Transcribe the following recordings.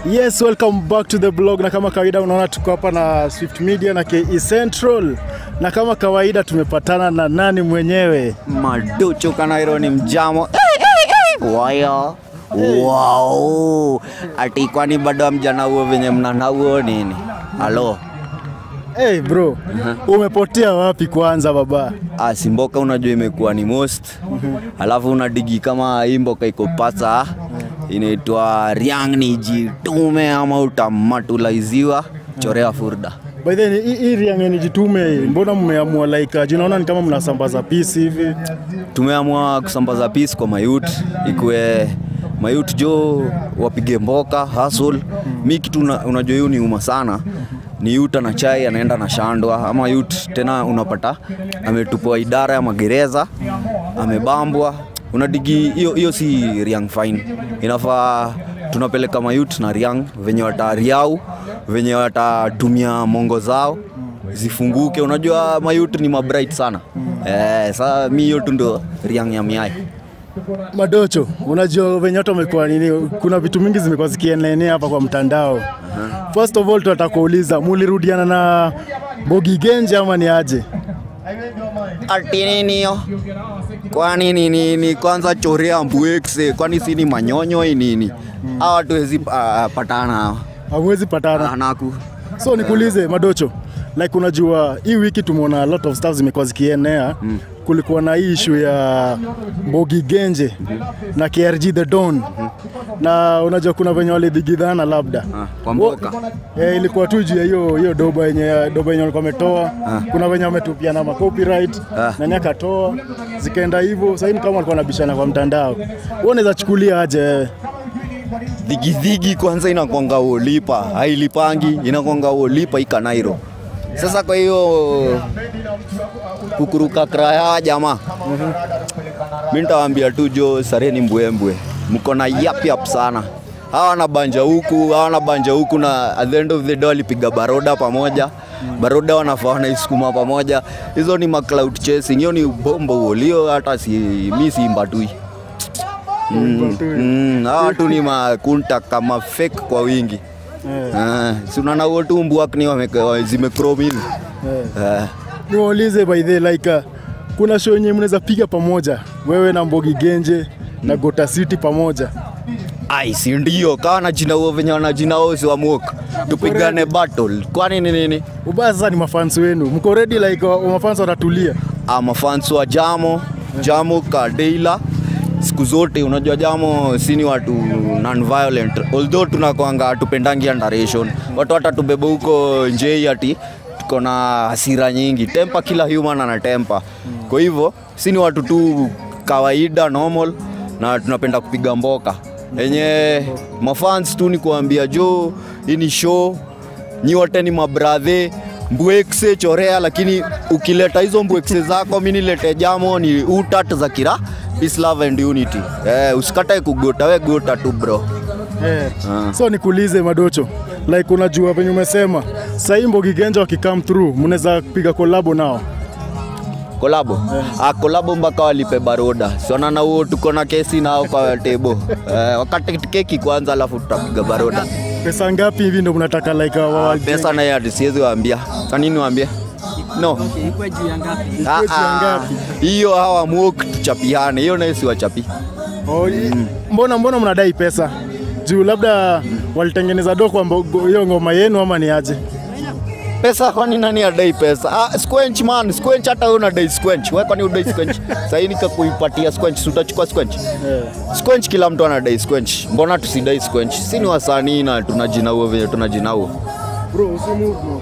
Yes, welcome back to the blog, na kama kawaida unaona tuko hapa na Swift Media na KE Central, na kama kawaida tumepatana na nani mwenyewe Maduchu Kanairo ni mjamo waya wow. Ati kwani bado mjana huo venye mnana huo nini? Halo Hey bro, umepotea wapi kwanza baba? Ah, si mboka unajua imekuwa ni most alafu unadigi kama hii mboka iko pasa inaitwa riang ni jitume ama utamatulaiziwa chorea furda By the way, hii hii riang ni jitume, mbona mmeamua like, jinaona ni kama mnasambaza peace hivi? tumeamua kusambaza peace kwa mayut ikwe mayut jo wapige mboka hustle mi kitu una- unajua hiyo ni uma sana ni yut ana chai anaenda na shandwa ama yut tena unapata ametupwa idara ya magereza amebambwa unadigi hiyo hiyo si riang fine inafaa tunapeleka mayut na riang venye watariau venye watatumia mongo zao zifunguke unajua mayut ni mabright sana eh, saa mi hiyo tu ndo riang ya miai Madocho, unajua venye watu wamekuwa nini, kuna vitu mingi zimekuwa zikienea hapa kwa mtandao. First of all, tunataka kuuliza mulirudiana na Mbogi Genje ama ni aje? ati nini hiyo kwani ni nini kwanza chorea mbwekse kwani si ni manyonyo hii nini hawa watu wezi uh, patana hawa Hamwezi patana. anaku So nikuulize Madocho, like unajua hii wiki tumeona a lot of stuff zimekuwa zikienea mm. Kulikuwa na hii issue ya Mbogi Genje na KRG the Don na unajua kuna venye walidhigidhana labda Ah, kwa mboka. Eh, ilikuwa tu juu ya hiyo hiyo doba yenye doba yenye walikuwa wametoa. Kuna venye wametupiana ma copyright Ah. nani akatoa zikaenda hivyo. Sasa hivi kama walikuwa wanabishana kwa mtandao, wewe unaweza chukulia aje wewe? dhigidhigi kwanza inakwanga ulipa hailipangi inakwanga ulipa ikanairo sasa kwa hiyo kukuruka kraya jamaa mi nitawaambia tu jo sareni mbwembwe mko na yap yap sana hawa na banja huku hawa na banja huku na at the end of the day walipiga baroda pamoja baroda wanafaa wanaisukuma pamoja hizo ni macloud chasing hiyo ni bombo ulio hata si mi simbatui Mm, mm, hawa watu ni makunta kama fake kwa wingi Eh, Ah, si unaona huo tu mbwakni zimekrom hivi eh. Eh, Niwaulize by the like uh, kuna show yenye mnaweza piga pamoja wewe na Mbogi Genje na Gota City pamoja. ai si ndio kawa na jina huo venye wana jina huo si wamuoka tupigane battle kwani ni nini Ubaya sasa ni mafans wenu. Mko ready like uh, mafans watatulia. Ah, mafans wa jamo jamo kadeila siku zote unajua jamo si ni watu non-violent although tunakwanga hatupendangi underation watu watatubeba huko njei ati tuko na hasira nyingi tempa kila human ana tempa kwa hivyo si ni watu tu kawaida normal na tunapenda kupiga mboka yenye mafans tu ni kuambia jo hii ni show nyi wote ni mabradhe mbwekse chorea lakini ukileta hizo mbwekse zako mi nilete jamo ni utat za kira peace love and unity eh, usikatae kugota we gota tu bro Eh. Ah. So nikuulize Madocho, like unajua venye umesema sasa hii Mbogi Genje wakicome through mnaweza piga kolabo nao. kolabo ah, kolabo mpaka walipe baroda sionana huo tuko na kesi nao kwa tebo eh, wakati keki kwanza alafu tutapiga baroda Pesa ngapi hivi ndo mnataka like uh, ah, wa pesa naye ati siwezi waambia kanini waambie no Ah, Ikuwe juu ya ah, ngapi? hiyo hawa muok tuchapiane hiyo naye siwachapi Oh, i- mbona mbona mnadai pesa? Juu labda walitengeneza do kwa mbo- hiyo ngoma yenu ama ni aje? pesa kwani nani adai pesa ah, squench man squench hata wewe unadai squench wewe kwani udai squench sasa hii nikakuipatia squench si utachukua squench Eh. squench kila mtu anadai squench mbona tusidai squench si ni wasanii na tunajina huo venye tunajina huo Bro, usimove bro.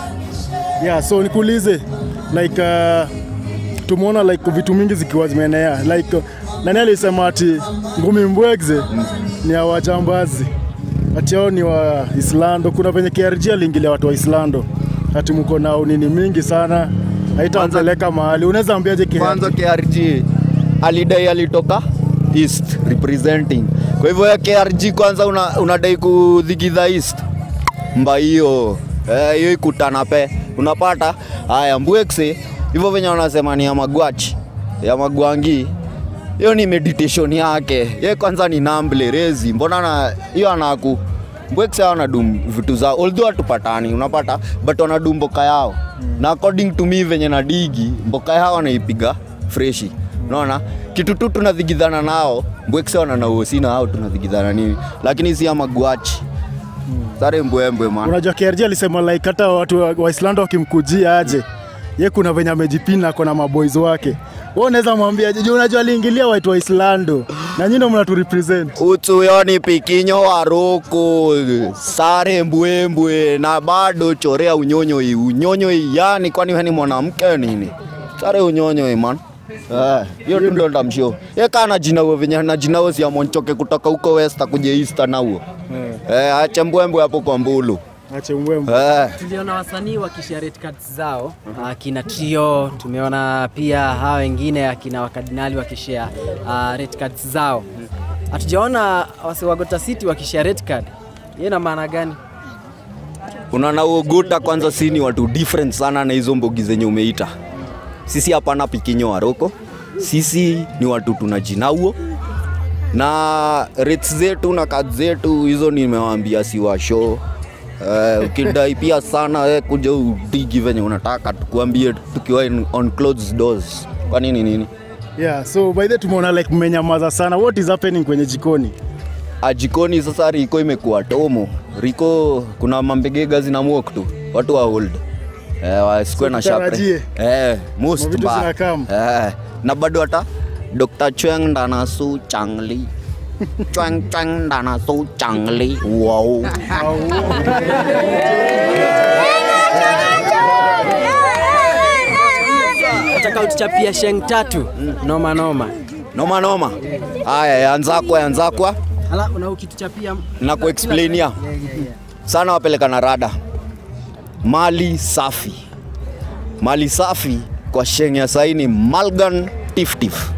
Yeah, so nikuulize like uh, tumeona like vitu mingi zikiwa zimeenea like uh, nani alisema ati ngumi mbwegze ni ya wajambazi ati hao ni wa Islando. Kuna venye KRG aliingilia watu wa Islando ati mko na unini mingi sana haitawapeleka mahali. Unaweza ambiaje KRG? kwanza KRG alidai alitoka east representing kwa hivyo ya KRG kwanza una, unadai kudhigidha east mba hiyo eh, hiyo ikutana pe unapata haya mbwekse hivyo venye wanasema ni ya magwachi ya magwangi hiyo ni meditation yake ye kwanza ni namble rezi mbona na hiyo anaku mbwekse wanadum vitu zao although hatupatani unapata but wanadum mboka yao na according to me venye na digi mboka yao wanaipiga freshi unaona kitu tu tunadhigidhana nao mbwekse wananaosi na hao tunadhigidhana nini lakini si ama guachi sare mbwembwe man Unajua KRG alisema like hata watu wa wa Islando wakimkujia aje ye kuna venye amejipina ako na maboys wake. Wewe unaweza mwambia je, unajua aliingilia watu wa Islando na nyinyi ndio mnatu represent. utuyoni pikinyo waroko sare mbwembwe na bado chorea unyonyoi unyonyoi yani kwani wewe ni mwanamke nini sare unyonyoi man Eh, hiyo tu ndo ndamshio yeka na jina wewe venye na jina wewe si amonchoke kutoka huko west kuja east na huo eh acha mbwembwe hapo kwa mbulu Ache mwembe. eh tuliona wasanii wakishare red cards zao akina trio tumeona pia hawa wengine akina wakardinali wakishare uh, red cards zao hatujaona wase wa Gota City wakishare red card hiyo ina maana gani unaona uoguta kwanza si ni watu different sana na hizo mbogi zenye umeita sisi hapana pikinyo waroko sisi ni watu tuna jina huo na rates zetu na kad zetu hizo nimewaambia si wa show Uh, ukidai pia sana we kuja udigi venye unataka tukuambie tukiwa in, on closed doors kwa nini nini Yeah, so by the way tumeona like mmenyamaza sana. What is happening kwenye jikoni? Ah, jikoni sasa riko imekuwa tomo riko kuna mambegega zinamwok tu watu wa hold eh, wasikue na shapre Tutarajie. eh, most Mavitu mbaya. zinakam. eh, na bado hata Dr. Chweng Danasu Changli Chweng Chweng Danasu Changli wow nataka utuchapia sheng tatu noma noma noma noma haya yanzakwa yanzakwa ala una ukituchapia na kuexplainia sana wapeleka na rada mali safi mali safi kwa sheng ya saini malgan tiftif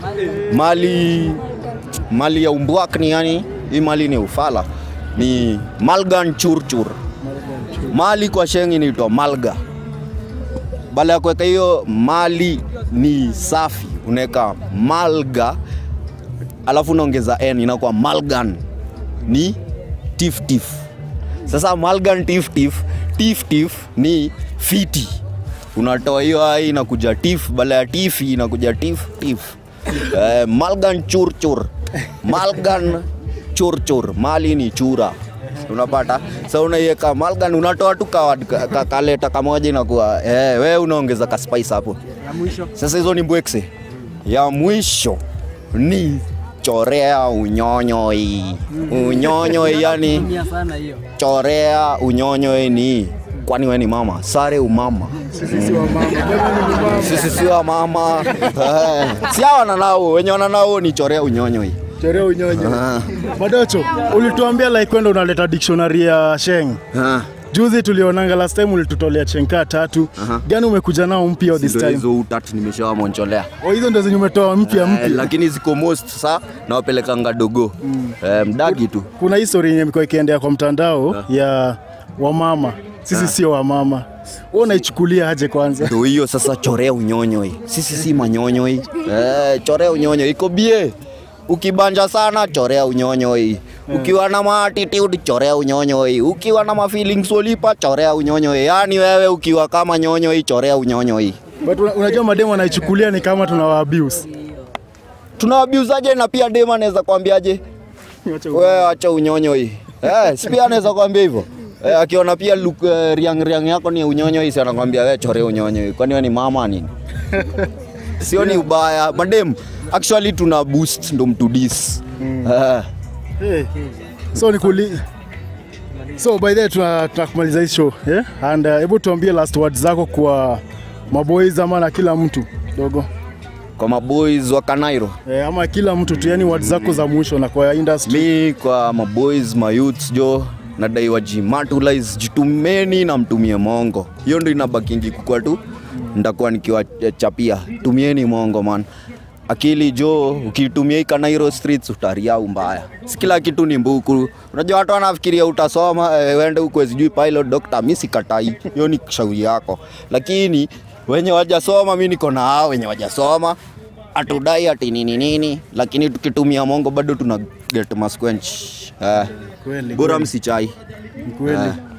mali mali ya umbwak ni yani hii mali ni ufala ni malgan churchur mali kwa sheng inaitwa malga baada ya kuweka hiyo mali ni safi unaweka malga alafu unaongeza n inakuwa malgan ni tiftif sasa malgan tiftif tiftif ni fiti unatoa hiyo ai inakuja tif bala ya tifi inakuja tif tif eh, malgan churchur malgan churchur mali ni chura unapata sa unaiweka malgan unatoa tu kawad- ka- ka- kaleta kamoja inakuwa eh, we unaongeza kaspice hapo ya mwisho sasa hizo ni mbwekse ya mwisho ni chorea unyonyoi unyonyoi yani tumia sana hiyo chorea unyonyoi ni kwani we ni mama sare umama Sisi wa mama. Jamani ni mama. sisi si wa mama Eh, si hawa wananao wenye wananao ni chorea unyonyoi Chorea unyonyo. Ah, Madocho, ulituambia like kwenda unaleta dictionary ya Sheng. ah. Juzi tulionanga last time ulitutolea chenka tatu. Aha. Gani umekuja nao mpya this Ndio time? hizo utatu nimeshawamoncholea Oh, hizo ndio zenye umetoa mpya Eh, mpya. lakini ziko most sa nawapelekanga dogo Eh, mdagi tu Kuna hii story yenye imekuwa ikiendea kwa mtandao ya wamama. Sisi sio wamama. Wewe unaichukulia aje kwanza? ndo hiyo sasa chorea unyonyoi sisi si manyonyoi eh, chorea unyonyoi iko bie ukibanja sana chorea unyonyoi ukiwa na maatitude chorea unyonyoi ukiwa na mafeelings wolipa chorea unyonyoi yaani wewe ukiwa kama nyonyoi chorea unyonyoi But una- unajua mademu wanaichukulia ni kama tunawa abuse. tunawabiuzaje na pia dem anaweza kwambiaje wewe acha unyonyoi eh, si pia anaweza kwambia hivyo eh, akiona pia look, eh, riang riang yako ni unyonyoi si anakwambia wewe chorea unyonyoi kwani wewe ni mama nini sio ni ubaya madem actually tuna boost ndo mtudis Eh, Hey. So nikuli So by the way tuna tunakumaliza hii show, yeah? And uh, hebu tuambie last words zako kwa maboys ama na kila mtu dogo. kwa maboys wa kanairo Eh, ama kila mtu tu yani words zako za mwisho na kwa industry. mi kwa maboys mayouths jo nadai wajimatulais jitumeni na mtumie mongo hiyo ndo inabakingi kukwa tu ndakuwa nikiwachapia tumieni mongo man akili jo ukitumia hii kanairo streets utariau mbaya si kila kitu ni mbuku unajua watu wanafikiria utasoma eh, wende huko sijui pilot doctor mi sikatai hiyo ni shauri yako lakini wenye wajasoma mi niko na hao wenye wajasoma atudai ati nini nini lakini tukitumia mongo bado tuna get masquench eh. Kweli, bora msichai Kweli. Eh.